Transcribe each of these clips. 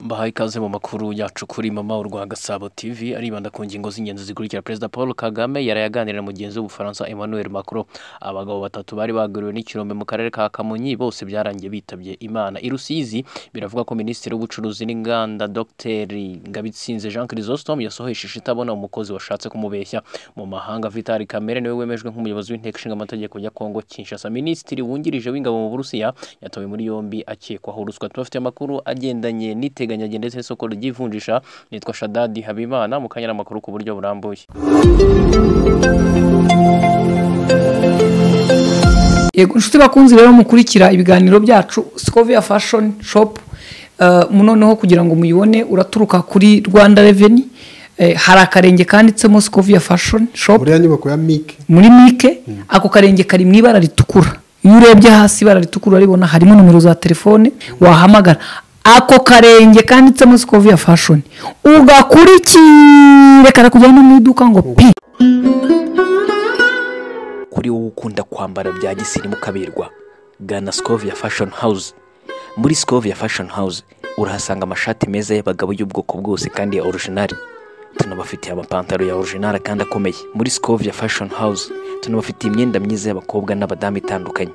Mbahaye ikaze mu makuru yacu kuri mama urwa Gasabo TV aribanda ku ngingo z'ingenzi zikurikira Perezida Paul Kagame yaraye aganira na mugenzi w'Ubufaransa Emmanuel Macron abagabo batatu bari baguriwe n'ikirombe mu karere ka Kamonyi bose byarangiye bitabye Imana i Rusizi biravuga ko Minisitiri w'Ubucuruzi n'Inganda Dr Ngabitsinze Jean Chrysostome yasohoje ishita abona umukozi washatse kumubeshya mu mahanga Vital Kamerhe niwe wemejwe nk'umuyobozi w'inteko ishinga amategeko ya Kongo Kinshasa Minisitiri wungirije w'ingabo mu Burusiya yatawe muri yombi akekwaho ruswa tubafite amakuru agendanye n'iteganya nyage ndetse n'isoko ry'ivunjisha nitwa Shadadi Habimana mu kanya n'amakuru ku buryo burambuye yego inshuti bakunzi rero mukurikira ibiganiro byacu Scovia Fashion Shop noneho kugira ngo muyibone uraturuka kuri Rwanda Revenue hari akarenge kanditsemo Scovia Fashion Shop muri mike ako karenge kari mu ibara ritukura iyo urebye hasi ibara ritukura uraribona harimo nomero za telefone wahamagara ako karenge kanditsemo sikoviya fashoni ugakurikire karakujyana mu iduka ngo pi kuri wowe ukunda kwambara bya gisirimu ukaberwa gana sikoviya fashoni hawuze muri sikoviya fashoni hawuze urahasanga amashati meza y'abagabo y'ubwoko bwose kandi ya orijinari tunabafitiye amapantaro ya orijinari kandi akomeye muri sikoviya fashoni hawuze tunabafitiye imyenda myiza y'abakobwa n'abadamu itandukanye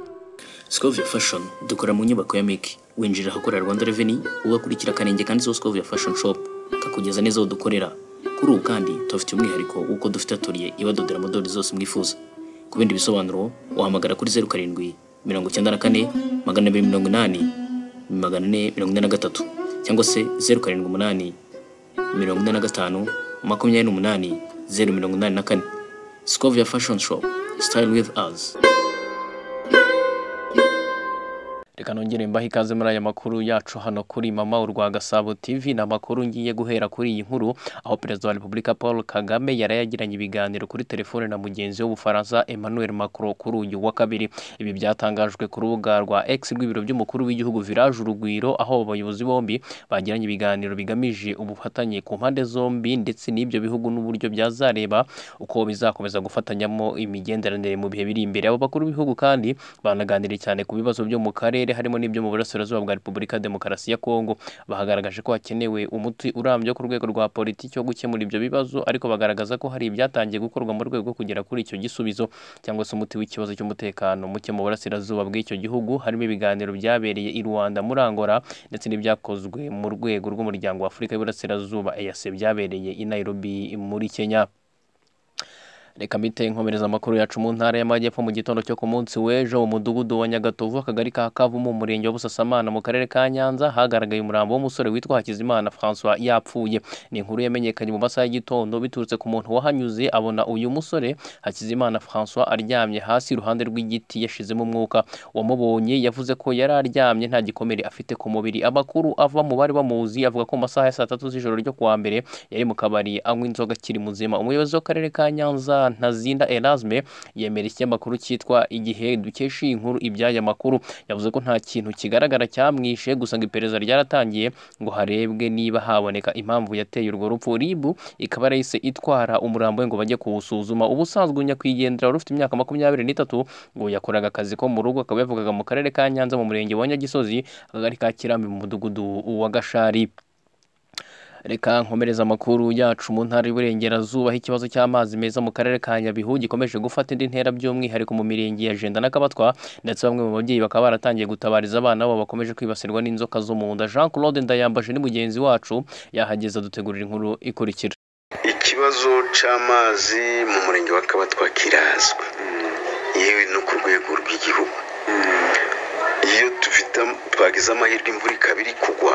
sikoviya fashoni dukora mu nyubako ya miki winjira ahakorera Rwanda Revenue ugakurikira akarenge kanditseho Scovia Fashion Shop kakugeza neza aho dukorera kuri ubu kandi tubafite umwihariko w'uko dufite atoriye ibadodera modeli zose mwifuza ku bindi bisobanuro wahamagara kuri zeru karindwi mirongo icyenda na kane magana abiri mirongo inani magana ane mirongo ine na gatatu cyangwa se zeru karindwi umunani mirongo ine na gatanu makumyabiri n'umunani zeru mirongo inani na kane Scovia Fashion Shop Style with us reka nongere mbahe ikaze muri aya makuru yacu hano kuri mama urwa Gasabo TV ni amakuru ngiye guhera kuri iyi nkuru aho perezida wa repubulika Paul Kagame yarayagiranye ibiganiro kuri telefone na mugenzi w'ubufaransa Emmanuel Macron kuri uyu wa kabiri ibi byatangajwe ku rubuga rwa X rw'ibiro by'umukuru w'igihugu Village Urugwiro aho abayobozi bombi bagiranye ibiganiro bigamije ubufatanye ku mpande zombi ndetse n'ibyo bihugu n'uburyo byazareba uko bizakomeza gufatanyamo imigenderanire mu bihe biri imbere abo bakuru b'ibihugu kandi banaganiriye cyane ku bibazo byo mu karere harimo n'ibyo mu burasirazuba bwa repubulika demokarasi ya kongo bahagaragaje ko hakenewe umuti urambye ku rwego rwa politiki wo gukemura ibyo bibazo ariko bagaragaza ko hari ibyatangiye gukorwa mu rwego rwo kugera kuri icyo gisubizo cyangwa se umuti w'ikibazo cy'umutekano muke mu burasirazuba bw'icyo gihugu harimo ibiganiro byabereye i rwanda muri angola ndetse n'ibyakozwe mu rwego rw'umuryango wa afurika y'uburasirazuba eyase byabereye i nairobi muri kenya reka mbite nkomereza amakuru yacu mu ntara y'amajyepfo mu gitondo cyo ku munsi w'ejo mu mudugudu wa nyagatovu akagari ka kavu mu murenge wa busasamana mu karere ka nyanza hagaragaye umurambo w'umusore witwa hakizimana francois yapfuye ni inkuru yamenyekanye mu masaha y'igitondo biturutse ku muntu wahanyuze abona uyu musore hakizimana francois aryamye hasi iruhande rw'igiti yashizemo umwuka uwamubonye yavuze ko yari aryamye nta gikomere afite ku mubiri amakuru ava mu bari bamuzi avuga ko mu masaha ya saa tatu z'ijoro ryo kuwa mbere yari mu kabari anywa inzoga akiri muzima umuyobozi w'akarere ka nyanza ntazinda erasme yemera ikinyamakuru cyitwa igihe dukesha iyi nkuru ibyaya makuru yavuze ko nta kintu kigaragara cyamwishe gusa ngo iperereza ryaratangiye ngo harebwe niba haboneka impamvu yateye urwo rupfu ribu ikaba yahise itwara umurambo we ngo bajye kuwusuzuma ubusanzwe nyakwigendera wari ufite imyaka makumyabiri n'itatu ngo yakoraga akazi ko mu rugo akaba yavugaga mu karere ka nyanza mu murenge wa nyagisozi akagari ka kirambi mu mudugudu wa gashari reka nkomereza amakuru yacu mu ntara y'uburengerazuba aho ikibazo cy'amazi meza mu karere ka nyabihu gikomeje gufata indi ntera by'umwihariko mu mirenge ya jenda n'akabatwa ndetse bamwe mu babyeyi bakaba baratangiye gutabariza abana babo bakomeje kwibasirwa n'inzoka zo mu nda jean claude ndayambaje ni mugenzi wacu yahageza dutegurira inkuru ikurikira ikibazo cy'amazi mu murenge wa kabatwa kirazwi yewe no ku rwego rw'igihugu iyo dufite twagize amahirwe imvura ikaba iri kugwa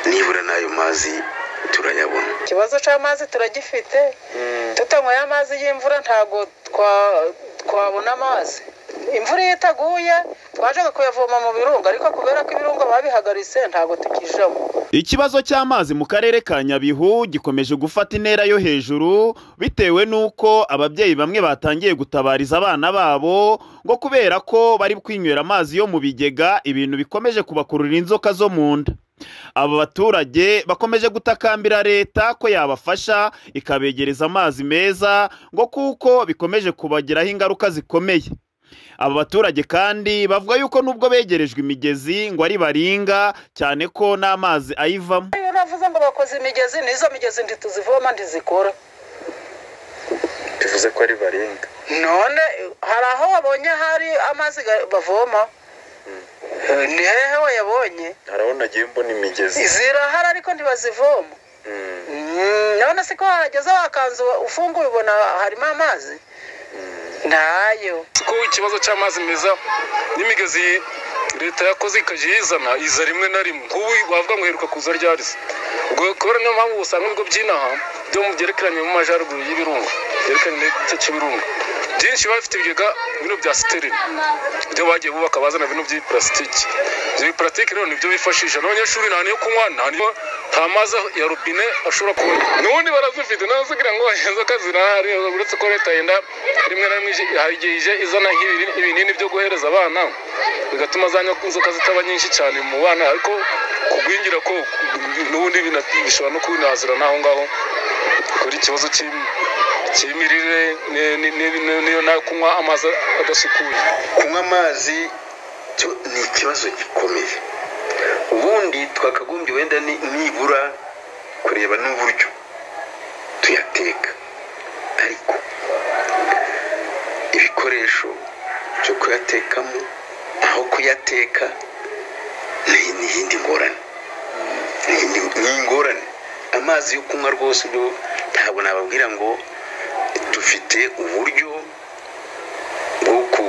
nibura n'ayo mazi turayabona ikibazo cy'amazi turagifite tutanyweye amazi y'imvura ntabwo twabona amazi imvura iyo itaguye twajyaga kuyavoma mu birunga ariko kubera ko ibirunga babihagaritse ntabwo tukijamo ikibazo cy'amazi mu karere ka nyabihu gikomeje gufata intera yo hejuru bitewe n'uko ababyeyi bamwe batangiye gutabariza abana babo ngo kubera ko bari kwinywera amazi yo mu bigega ibintu bikomeje kubakurura inzoka zo mu nda aba baturage bakomeje gutakambira leta ko yabafasha ikabegereza amazi meza ngo kuko bikomeje kubagiraho ingaruka zikomeye aba baturage kandi bavuga yuko nubwo begerejwe imigezi ngo ari baringa cyane ko n'amazi ayivamo iyo navuze ngo bakoze imigezi n'izo migezi ntituzivoma ntizikora bivuze ko ari baringa none hari aho wabonye hari amazi ga- bavoma Eh, ni hehe wayabonye hari aho nagiye mbona imigezi zirahari ariko ntibazivoma Mm. Mm, none se ko wahageze wakanzu ufunguye ubona harimo amazi ntayo ko ikibazo cy'amazi meza n'imigezi leta yakoze ikajya iyizana iza rimwe na rimwe nk'ubu wavuga ngo heruka kuza ryarize ubwo kubera niyo mpamvu usanga ibigo by'inaha byo mu byerekeranye mu majyaruguru y'ibirunga byerekeranye n'igice cy'ibirunga byinshi biba bifite ibigega bino bya siterine ibyo bagiye bubaka bazana bino by'iparasitiki ibyo biparasitiki rero nibyo bifashisha n'abanyeshuri nta niyo kunywa nta niyo nta mazi ya robine ashobora kubona n'ubundi barazifite nazo kugira ngo izo kazi zirahari uretse ko leta yenda rimwe na rimwe ije- hari igihe ije izana nk'ibi- ibinini byo guhereza abana bigatuma za nyoka- inzoka zitaba nyinshi cyane mu bana ariko kugwingira ko n'ubundi bina- bishobora no kubinazira n'aho ngaho kuri ikibazo cy'im- cy'imirire ni- ni- ni- ni- niyo nayo kunywa amazi adasukuye kunywa amazi cyo ni ikibazo gikomeye ubundi twakagombye wenda ni- nibura kureba n'uburyo tuyateka ariko ibikoresho byo kuyatekamo aho kuyateka ni ni iyindi ngorane Ni iyindi- ni ingorane amazi yo kunywa rwose byo ntabwo nababwira ngo dufite uburyo bwo ku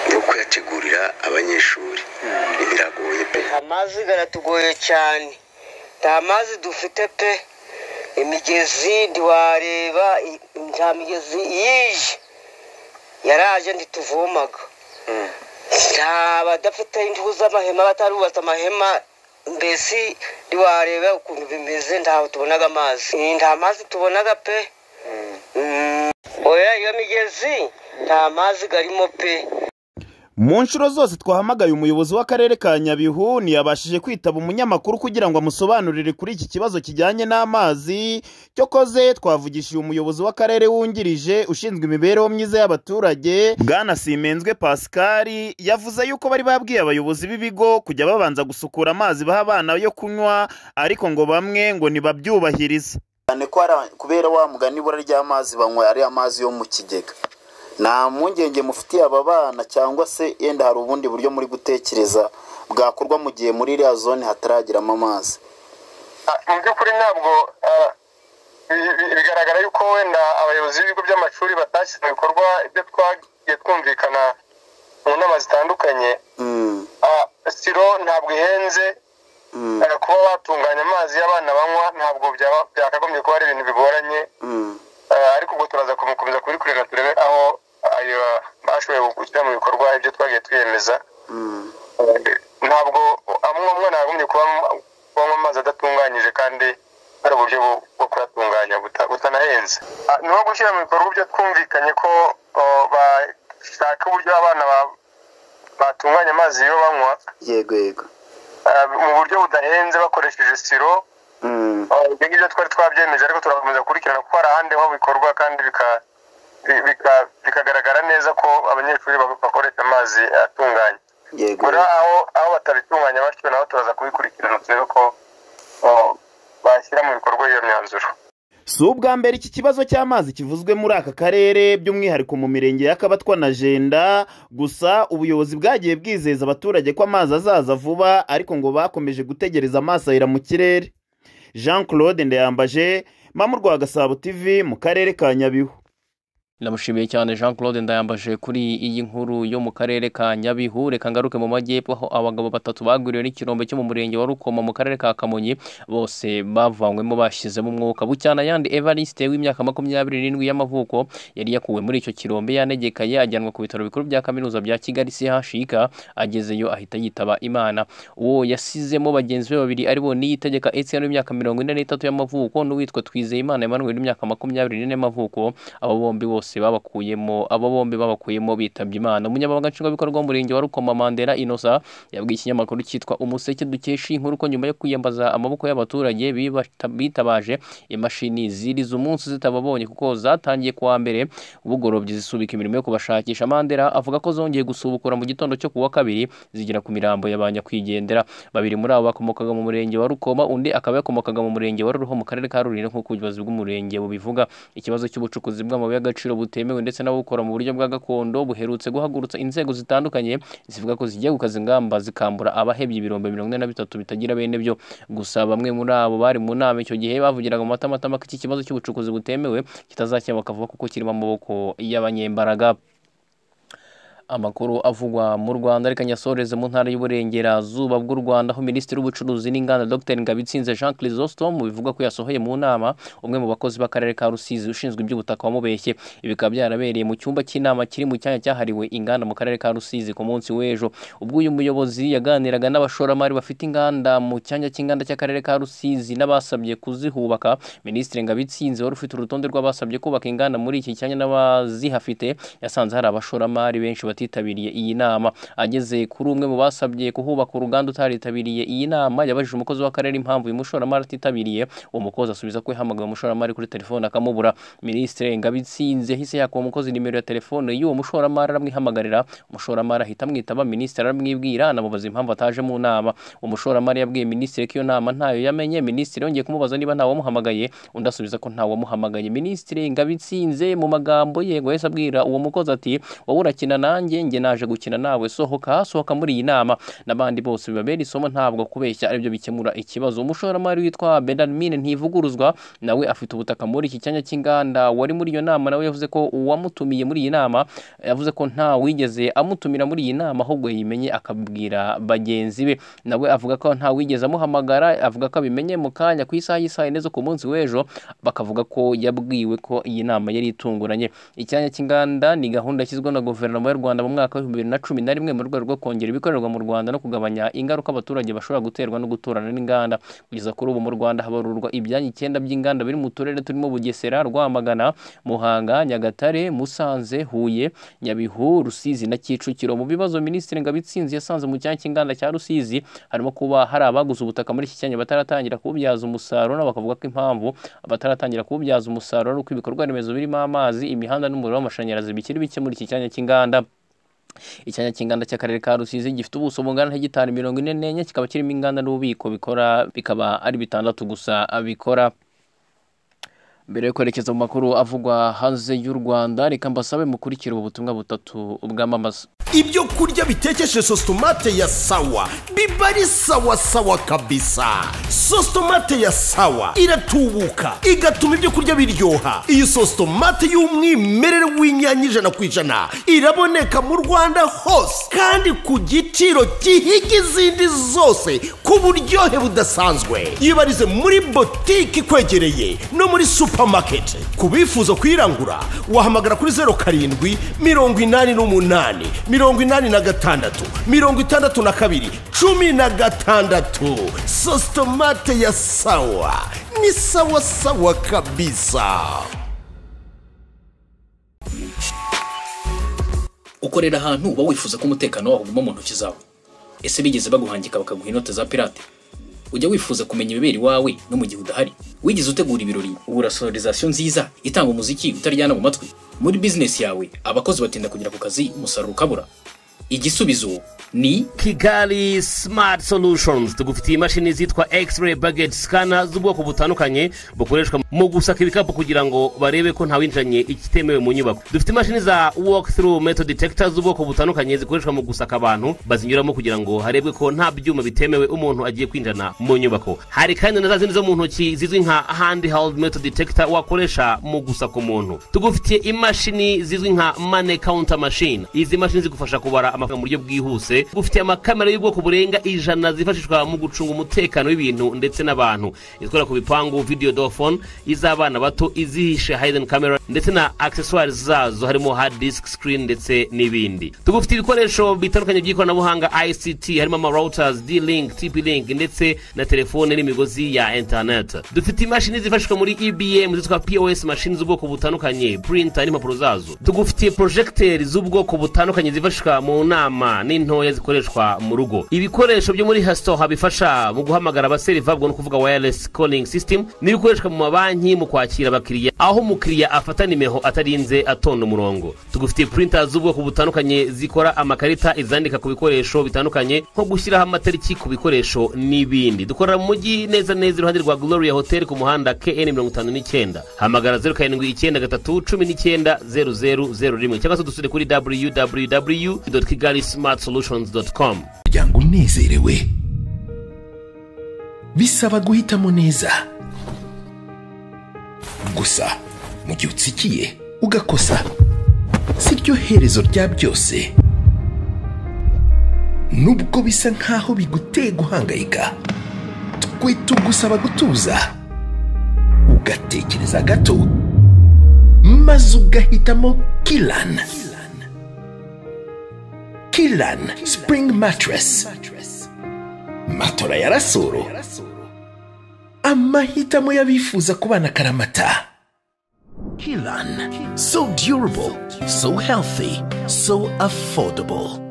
bwo kuyategurira abanyeshuri biragoye pe amazi garatugoye cyane nta mazi dufite pe imigezi ntiwareba i- nta migezi yije yaraje ntituvomaga nta badafite inzu z'amahema batarubatse amahema mbese ntiwareba ukuntu bimeze ntaho tubonaga amazi nta mazi tubonaga pe Mm. oya iyo migezi nta mazi garimo pe mu nshuro zose twahamagaye umuyobozi w'akarere ka nyabihu ntiyabashije kwitaba umunyamakuru kugira ngo amusobanurire kuri iki kibazo kijyanye n'amazi cyokoze twavugishije umuyobozi w'akarere wungirije ushinzwe imibereho myiza y'abaturage bwana simenzwe pascal yavuze yuko bari babwiye abayobozi b'ibigo kujya babanza gusukura amazi baha abana yo kunywa ariko ngo bamwe ngo ntibabyubahirize cyane ko hari aba- kubera wa mugani ibura ry'amazi banywa ari amazi yo mu kigega nta mpungenge mufitiye aba bana cyangwa se yenda hari ubundi buryo muri gutekereza bwakorwa mu gihe muri iriya zone hataragiramo amazi mu by'ukuri ntabwo ah, bi- bi- bigaragara yuko wenda abayobozi b'ibigo by'amashuri batashyize mu bikorwa ibyo twagiye twumvikana mu nama zitandukanye Mm, Ah, siro ntabwo ihenze mm, Ah, kuba watunganya amazi y'abana banywa ntabwo byaba- byakagombye kuba ari ibintu bigoranye mm. Ah, ariko ubwo turaza gukomeza kubikurira turebe aho ayo bashoboye gushyira mu bikorwa ibyo twagiye twiyemeza ntabwo amwe amwe ntagombye kuba kubanywa amazi adatunganyije kandi hari uburyo bwo- bwo kuyatunganya buta- butanahenze Ah, ni nko gushyira mu bikorwa ibyo twumvikanye ko oh, bashaka uburyo abana ba- batunganya amazi yo banywa yego yego ah, mu buryo budahenze bakoresheje siro Mm, Ah, ibyo ngibyo twari twabyemeje ariko turakomeza gukurikirana kuko hari ahandi ho bikorwa kandi bika- bi- bika- bikagaragara neza ko abanyeshuri bak- bakoresha amazi atunganye yego buri aho aho batabitunganya batyo naho turaza kubikurikirana turebe ko ah, bashyira mu bikorwa iyo myanzuro si ubwa mbere iki kibazo cy'amazi kivuzwe muri aka karere by'umwihariko mu mirenge ya kabatwa na jenda gusa ubuyobozi bwagiye bwizeza abaturage ko amazi azaza vuba ariko ngo bakomeje gutegereza amaso ahera mu kirere jean claude ndayambaje mamu rwa gasabo tv mu karere ka nyabihu ndamushimiye cyane jean claude ndayambaje kuri iyi nkuru yo mu karere ka nyabihu reka ngaruke mu majyepfo aho abagabo batatu bagwiriwe n'ikirombe cyo mu murenge wa rukoma mu karere ka kamonyi bose bavanywemo bashyizemo umwuka bucyanayandi evariste w'imyaka makumyabiri n'indwi y'amavuko yari yakuwe muri icyo kirombe yanegekaye ajyanwa ku bitaro bikuru bya kaminuza bya kigali chika agezeyo ahita yitaba imana uwo yasizemo bagenzi be babiri ari bo niyitegeka etienne w'imyaka mirongo ine n'itatu y'amavuko n'uwitwa twizeyimana emmanuel w'imyaka makumyabiri n'ine y'amavuko abo bombi bose bose babakuyemo abo bombi babakuyemo bitabye Imana umunyamabanga nshingwabikorwa w'umurenge wa Rukoma Mandela Inosa yabwiye ikinyamakuru cyitwa Umuseke dukesha inkuru ko nyuma yo kwiyambaza amaboko y'abaturage bibata- bitabaje imashini ziriza umunsi zitababonye kuko zatangiye kuwa mbere ubugorobyi zisubika imirimo yo kubashakisha Mandela avuga ko zongeye gusubukura mu gitondo cyo kuwa kabiri zigera ku mirambo y'abanyakwigendera babiri muri abo bakomokaga mu murenge wa Rukoma undi akaba yakomokaga mu murenge wa Ruho mu karere ka Rulindo nk'uko ubuyobozi bw'umurenge bubivuga ikibazo cy'ubucukuzi bw'amabuye y'agaciro butemewe ndetse n'abukora mu buryo bwa gakondo buherutse guhagurutsa inzego zitandukanye zivuga ko zigiye gukaza ingamba zikambura abahebye ibirombe mirongo ine na bitatu bitagira bene byo gusa bamwe muri abo bari mu nama icyo gihe bavugiraga mu matamatama ko iki kibazo cy'ubucukuzi butemewe kitazakemba bakavuga kuko kirimo amaboko y'abanyembaraga amakuru avugwa mu Rwanda reka nyasoreze mu ntara y'uburengerazuba bw'u Rwanda aho Minisitiri w'ubucuruzi n'inganda Dr Ngabitsinze Jean Chrysostome bivugwa ko yasohoye mu nama umwe mu bakozi b'akarere ka Rusizi ushinzwe iby'ubutaka wamubeshye ibi bikaba byarabereye mu cyumba cy'inama kiri mu cyanya cyahariwe inganda mu karere ka Rusizi ku munsi w'ejo ubwo uyu muyobozi yaganiraga n'abashoramari bafite inganda mu cyanya cy'inganda cy'akarere ka Rusizi n'abasabye kuzihubaka Minisitiri Ngabitsinze wari ufite urutonde rw'abasabye kubaka inganda muri iki cyanya n'abazihafite yasanze hari abashoramari benshi batitabiriye iyi nama ageze kuri umwe mu basabye kuhubaka uruganda utaritabiriye iyi nama yabajije umukozi w'akarere impamvu uyu mushoramari atitabiriye uwo mukozi asubiza ko yahamagaye umushoramari kuri telefone akamubura minisitiri ngabitsinze yahise yakuba umukozi nimero ya telefone y'uwo mushoramari aramwihamagarira umushoramari ahita amwitaba minisitiri aramwibwira anamubaza impamvu ataje mu nama umushoramari yabwiye minisitiri ko iyo nama ntayo yamenye minisitiri yongeye kumubaza niba ntawamuhamagaye undi asubiza ko ntawamuhamagaye minisitiri ngabitsinze mu magambo ye ngo yahise abwira uwo mukozi ati wowe urakina nanjye njye naje gukina nawe sohoka sohoka muri iyi nama n'abandi bose bibabera isomo ntabwo kubeshya aribyo bikemura ikibazo umushoramari witwa Benjamin Ntivuguruzwa nawe afite ubutaka muri iki cyanya cy'inganda wari muri iyo nama nawe yavuze ko uwamutumiye muri iyi nama yavuze ko nta wigeze amutumira muri iyi nama ahubwo yimenye akabwira bagenzi be nawe avuga ko nta wigeze amuhamagara avuga ko abimenye mu kanya ku isaha y'isaha yine zo ku munsi w'ejo bakavuga ko yabwiwe ko iyi nama yari itunguranye icyanya cy'inganda ni gahunda yashyizweho na guverinoma y'u Rwanda mu mwaka w'ibihumbi bibiri na cumi na rimwe mu rwego rwo kongera ibikorerwa mu Rwanda no kugabanya ingaruka abaturage bashobora guterwa no guturana n'inganda kugeza kuri ubu mu Rwanda habarurwa ibyanya icyenda by'inganda biri mu turere turimo Bugesera Rwamagana Muhanga Nyagatare Musanze Huye Nyabihu Rusizi na Kicukiro mu bibazo Minisitiri Ngabitsinzi yasanze mu cyanya cy'inganda cya Rusizi harimo kuba hari abaguze ubutaka muri iki cyanya bataratangira kububyaza umusaruro nabo bakavuga ko impamvu bataratangira kububyaza umusaruro ari uko ibikorwa remezo birimo amazi imihanda n'umuriro w'amashanyarazi bikiri bike muri iki cyanya cy'inganda icyanya cy'inganda cy'akarere ka rusizi gifite ubuso bungana na hegitari mirongo ine n'enye kikaba kirimo inganda n'ububiko bikora bikaba ari bitandatu gusa bikora mbere yo kwerekeza mu makuru avugwa hanze y'u rwanda reka mbasabe mukurikire ubu butumwa butatu bwamamaza ibyo kurya bitekeshe sositomate ya sawa biba ari sawa sawa kabisa sositomate ya sawa iratubuka igatuma ibyo kurya biryoha iyi sositomate y'umwimerere w'inyanya ijana ku ijana iraboneka mu rwanda hose kandi ku giciro gihiga izindi zose ku buryohe budasanzwe yibarize muri botike ikwegereye no muri supamaketi ku bifuza kuyirangura wahamagara kuri zeru karindwi mirongo inani n'umunani mirongo inani na gatandatu mirongo itandatu na kabiri cumi na gatandatu sositomate ya sawa ni sawa sawa kabisa ukorera ahantu uba wifuza ko umutekano wawo uguma mu ntoki zawe ese bigeze baguhangika bakaguha inote za pirate ujya wifuza kumenya ibibera iwawe no mu gihe udahari wigeze utegura ibirori ugura sonorizasiyo nziza itanga umuziki utaryana mu matwi muri bizinesi yawe abakozi batinda kugera ku kazi umusaruro ukabura igisubizo ni kigali smart solutions tugufitiye imashini zitwa x-ray baget scanner z'ubwoko butandukanye bukoreshwa mu gusaka ibikapu kugira ngo barebe ko ntawinjiranye ikitemewe mu nyubako dufite imashini za walk through metal detector z'ubwoko butandukanye zikoreshwa mu gusaka abantu bazinyuramo kugira ngo harebwe ko nta byuma bitemewe umuntu agiye kwinjirana mu nyubako hari kandi na za zindi zo mu ntoki zizwi nka handheld metal detector wakoresha mu gusaka umuntu tugufitiye imashini zizwi nka money counter machine izi mashini zigufasha kubara amafaranga amafaranga mu buryo bwihuse gufite amakamera y'ubwoko burenga ijana zifashishwa mu gucunga umutekano w'ibintu ndetse n'abantu izikora ku bipangu video dofone iz'abana bato izihishe hayden camera ndetse na accessoires zazo harimo hard disk screen ndetse n'ibindi tugufite ibikoresho bitandukanye by'ikoranabuhanga ict harimo ama routers d-link tp-link ndetse na telefone n'imigozi ya internet dufite imashini zifashishwa muri ebm zitwa pos mashini z'ubwoko butandukanye printer n'impapuro zazo tugufitiye porojegiteri z'ubwoko butandukanye zifashishwa mu nama n'intoya zikoreshwa mu rugo ibikoresho byo muri hasoha bifasha mu guhamagara abaseriva ubwo ni ukuvuga wireless calling system n'ibikoreshwa mu mabanki mu kwakira abakiriya aho umukiriya afata nimero atarinze atonda umurongo tugufitiye printer z'ubwoko butandukanye zikora amakarita izandika ku bikoresho bitandukanye nko gushyiraho amatariki ku bikoresho n'ibindi dukorera mu mujyi neza neza iruhande rwa gloria hotel ku muhanda kn mirongo itanu n'icyenda hamagara zeru karindwi icyenda gatatu cumi n'icyenda zeru zeru zeru rimwe cyangwa se dusure kuri www kigali smart solutions com kugira ngo unezerewe bisaba guhitamo neza gusa mu gihe utsikiye ugakosa si ryo herezo rya byose nubwo bisa nk'aho biguteye guhangayika twe tugusaba gutuza ugatekereza gato maze ugahitamo kirani kirani sipuringi matirasi matora ya rasoro amahitamo y'abifuza kubana karamata kirani so durable so healthy so affordable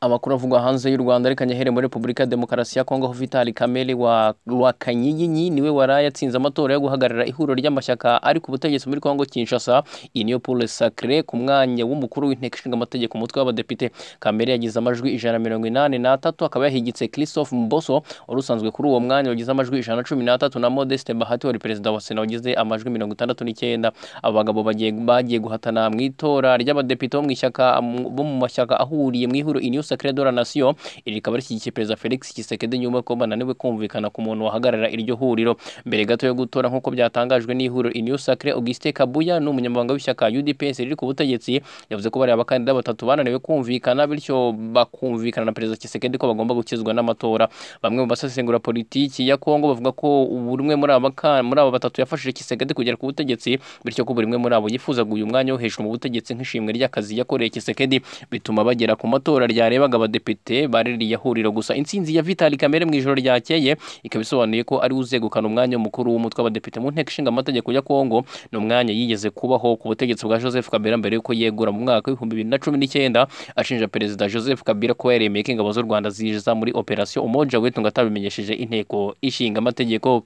amakuru avugwa hanze y'u rwanda ariko anyahere muri repubulika ya demokarasi ya kongo aho vitali kamere wa rwakanyinyi niwe waraye atsinze amatora yo guhagarara ihuriro ry'amashyaka ari ku butegetsi muri kongo kinshasa iyi niyo pole sacre ku mwanya w'umukuru w'inteko ishinga amategeko umutwe w'abadepite kamere yagize amajwi ijana na mirongo inani n'atatu akaba yahigitse christophe mboso wari usanzwe kuri uwo mwanya wagize amajwi ijana na cumi n'atatu na modeste bahati wari perezida wa sena wagize amajwi mirongo itandatu n'icyenda abagabo bagiye bagiye guhatana mu itora ry'abadepite bo mu ishyaka bo mu mashyaka ahuriye mu ihuriro iniyo sacre de la nation iri rikaba rishyigikiye perezida felix kisekede nyuma ko bananiwe kumvikana ku muntu wahagarara iryo huriro mbere gato yo gutora nk'uko byatangajwe n'ihuriro iniyo sacre auguste kabuya ni umunyamabanga w'ishyaka udps riri ku butegetsi yavuze ko bariya abakandida batatu bananiwe kumvikana bityo bakumvikana na perezida kisekede ko bagomba gukizwa n'amatora bamwe mu basesengura politiki ya kongo bavuga ko buri umwe muri aba batatu yafashije kisekede kugera ku butegetsi bityo ko buri umwe muri abo yifuzaga uyu mwanya wo hejuru mu butegetsi nk'ishimwe ry'akazi yakoreye kisekedi bituma bagera ku matora ryareba barebaga abadepite baririya huriro gusa intsinzi ya vitali kamere mu ijoro ryakeye ikaba isobanuye ko ari uzegukana umwanya mukuru w'umutwe w'abadepite mu nteko ishinga amategeko ya kongo ni umwanya yigeze kubaho ku butegetsi bwa joseph kabila mbere y'uko yegura mu mwaka w'ibihumbi bibiri na cumi n'icyenda ashinja perezida joseph kabila ko yaremeye ko ingabo z'u rwanda ziza muri operasiyo umoja witunga atabimenyesheje inteko ishinga amategeko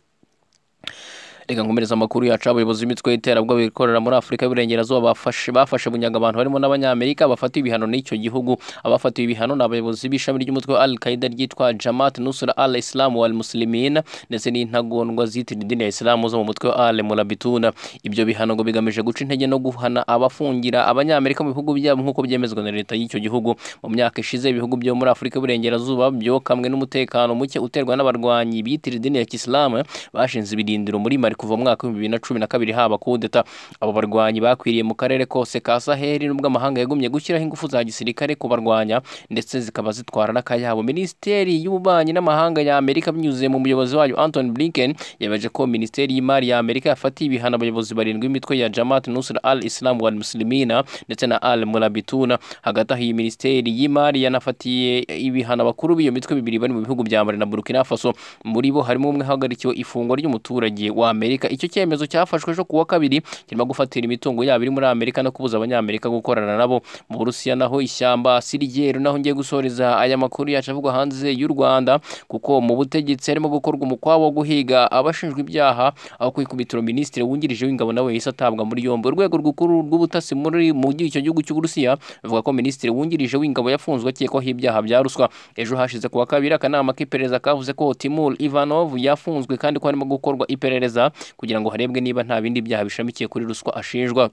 reka nkomereza amakuru yacu abayobozi b'imitwe y'iterabwoba bikorera muri afurika y'uburengerazuba bafashe bafashe bunyaga abantu harimo n'abanyamerika bafatiwe ibihano n'icyo gihugu abafatiwe ibihano ni abayobozi b'ishami ry'umutwe wa al qaida ryitwa jamat nusra al islam wal muslimin ndetse n'intagondwa zitira idini ya isilamu zo mu mutwe wa al murabituna ibyo bihano ngo bigamije guca intege no guhana abafungira abanyamerika mu bihugu byabo nk'uko byemezwa na leta y'icyo gihugu mu myaka ishize ibihugu byo muri afurika y'uburengerazuba byokamwe n'umutekano muke uterwa n'abarwanyi bitira idini ya kisilamu bashinze ibirindiro muri mari kuva mu mwaka w'ibihumbi bibiri na cumi na kabiri haba kudeta abo barwanyi bakwiriye mu karere kose ka saheli nubwo amahanga yagumye gushyiraho ingufu za gisirikare kubarwanya ndetse zikaba zitwara n'akayabo minisiteri y'ububanyi n'amahanga ya amerika binyuze mu muyobozi wayo anton blinken yemeje ko minisiteri y'imari ya amerika yafatiye ibihano abayobozi barindwi b'imitwe ya jamat nusra al islam wal muslimina ndetse na al murabituna hagati aho iyi minisiteri y'imari yanafatiye ibihano abakuru b'iyo mitwe bibiri bari mu bihugu bya mali na burkina faso muri bo harimo umwe hagarikiwe ifungwa ry'umuturage wa amerika amerika icyo cyemezo cyafashwe ejo kuwa kabiri kirimo gufatira imitungo yabo iri muri amerika no kubuza abanyamerika gukorana nabo mu burusiya naho ishyamba sirigeru naho ngiye gusoreza aya makuru yacu avugwa hanze y'u rwanda kuko mu butegetsi harimo gukorwa umukwabu wo guhiga abashinjwa ibyaha aho ku ikubitiro minisitiri wungirije w'ingabo nawe yahise atabwa muri yombi urwego rw'ukuru rw'ubutasi muri mu icyo gihugu cy'uburusiya ruvuga ko minisitiri wungirije w'ingabo yafunzwe akekwaho ibyaha bya ruswa ejo hashize kuwa kabiri akanama k'iperereza kavuze ko timur ivanov yafunzwe kandi ko harimo gukorwa iperereza kugira ngo harebwe niba nta bindi byaha bishamikiye kuri ruswa ashinjwa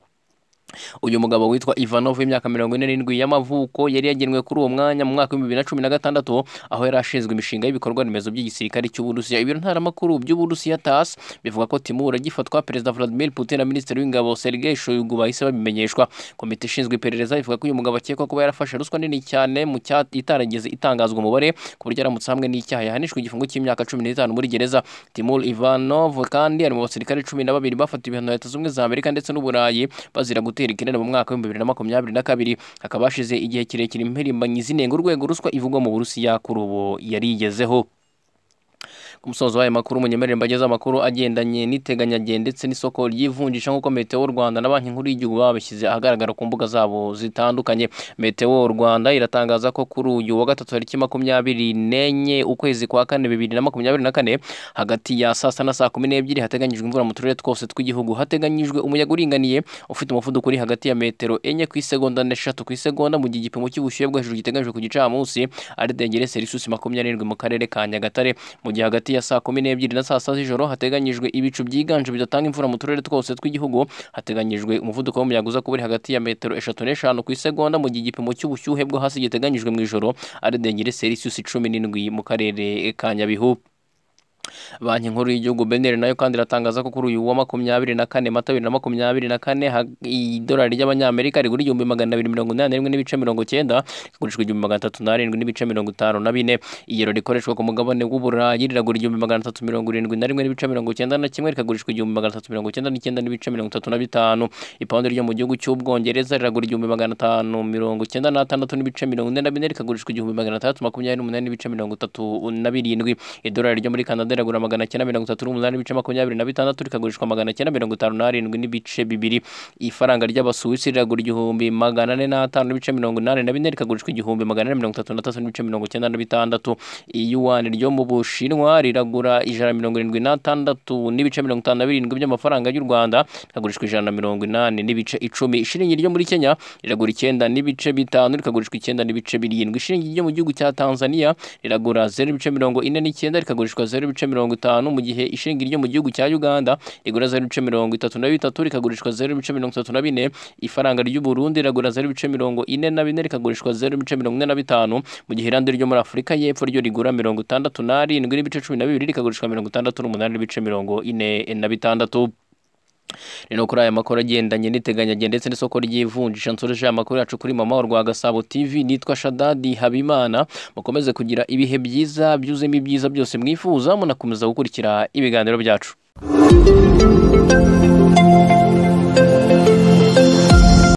uyu mugabo witwa ivanov w'imyaka mirongo ine n'irindwi y'amavuko yari yagenwe kuri uwo mwanya mu mwaka w'ibihumbi bibiri na cumi na gatandatu aho yari ashinzwe imishinga y'ibikorwa remezo by'igisirikare cy'uburusiya ibiro ntaramakuru by'uburusiya tas bivuga ko timur agifatwa perezida vladimir putin na minisitiri w'ingabo sergei shoigu bahise babimenyeshwa komite ishinzwe iperereza ivuga ko uyu mugabo akekwa kuba yarafashe ruswa nini cyane mu cya itarageze itangazwa umubare ku buryo aramutse hamwe n'icyaha yahanishwa igifungo cy'imyaka cumi n'itanu muri gereza timur ivanov kandi ari mu basirikare cumi na babiri bafatiwe ibihano leta zunze ubumwe za amerika ndetse n'uburayi bazira gutera ikinene mu mwaka w'ibihumbi bibiri na makumyabiri na kabiri hakaba hashize igihe kirekire impirimbanyi zinenga urwego ruswa ivugwa mu burusiya kuri ubu yarigezeho ku musozo w'aya makuru munyemerere mbagezeho amakuru agendanye n'iteganyage ndetse n'isoko ry'ivunjisha nk'uko meteo rwanda na banki nkuru y'igihugu babishyize ahagaragara ku mbuga zabo zitandukanye meteo rwanda iratangaza ko kuri uyu wa gatatu tariki makumyabiri n'enye ukwezi kwa kane bibiri na makumyabiri na kane hagati ya saa sita na saa kumi n'ebyiri hateganyijwe imvura mu turere twose tw'igihugu hateganyijwe umuyaga uringaniye ufite umuvuduko uri hagati ya metero enye ku isegonda n'eshatu ku isegonda mu gihe igipimo cy'ubushyuhe bwo hejuru giteganyijwe ku gicamunsi ari degere serisusi makumyabiri n'irindwi mu karere ka nyagatare mu gihe hagati ya saa kumi n'ebyiri na saa sita z'ijoro hateganyijwe ibicu byiganje bidatanga imvura mu turere twose tw'igihugu hateganyijwe umuvuduko w'umuyaga uza kuba uri hagati ya metero eshatu n'eshanu ku isegonda mu gihe igipimo cy'ubushyuhe bwo hasi giteganyijwe mu ijoro ari degere selisiyusi cumi n'indwi mu karere ka nyabihu banki nkuru y'igihugu beneri nayo kandi iratangaza ko kuri uyu wa makumyabiri na kane mata bibiri na makumyabiri na kane ha- idolari ry'abanyamerika rigura igihumbi magana abiri mirongo inani n'imwe n'ibice mirongo cyenda rigurishwa igihumbi magana atatu n'arindwi n'ibice mirongo itanu na bine iyero rikoreshwa ku mugabane w'uburayi riragura igihumbi magana atatu mirongo irindwi na rimwe n'ibice mirongo cyenda na kimwe rikagurishwa igihumbi magana atatu mirongo cyenda n'icyenda n'ibice mirongo itatu na bitanu ipawundi ryo mu gihugu cy'ubwongereza riragura igihumbi magana atanu mirongo cyenda n'atandatu n'ibice mirongo ine na bine rikagurishwa igihumbi magana atandatu makumyabiri n'umunani n'ibice mirongo itatu na birindwi idolari ryo muri kanada riragura magana cyenda mirongo itatu n'umunani n'ibice makumyabiri na bitandatu rikagurishwa magana cyenda mirongo itanu n'arindwi n'ibice bibiri ifaranga ry'abasuwisi riragura igihumbi magana ane n'atanu n'ibice mirongo inani na bine rikagurishwa igihumbi magana ane mirongo itatu n'atatu n'ibice mirongo cyenda na bitandatu iyuwani ryo mu bushinwa riragura ijana na mirongo irindwi n'atandatu n'ibice mirongo itanu na birindwi by'amafaranga y'u rwanda rikagurishwa ijana na mirongo inani n'ibice icumi ishiringi ryo muri kenya riragura icyenda n'ibice bitanu rikagurishwa icyenda n'ibice birindwi ishiringi ryo mu gihugu cya tanzania riragura zeru n'ibice mirongo ine n'icyenda rikagurishwa zeru n'ibice mirongo itanu mu gihe ishingi ryo mu gihugu cya uganda rigura zeru n'ibice mirongo itatu na bitatu rikagurishwa zeru n'ibice mirongo itatu na bine ifaranga ry'uburundi riragura zeru n'ibice mirongo ine na bine rikagurishwa zeru n'ibice mirongo ine na bitanu mu gihe irandi ryo muri afurika y'epfo ryo rigura mirongo itandatu n'arindwi n'ibice cumi na bibiri rikagurishwa mirongo itandatu n'umunani n'ibice mirongo ine na bitandatu rero kuri aya makuru agendanye n'iteganyage ndetse n'isoko ry'ivunjisha nsoreje amakuru yacu kuri mama wa rwagasabo tv nitwa shadadi habimana mukomeze kugira ibihe byiza byuzemo ibyiza byose mwifuza munakomeza gukurikira ibiganiro byacu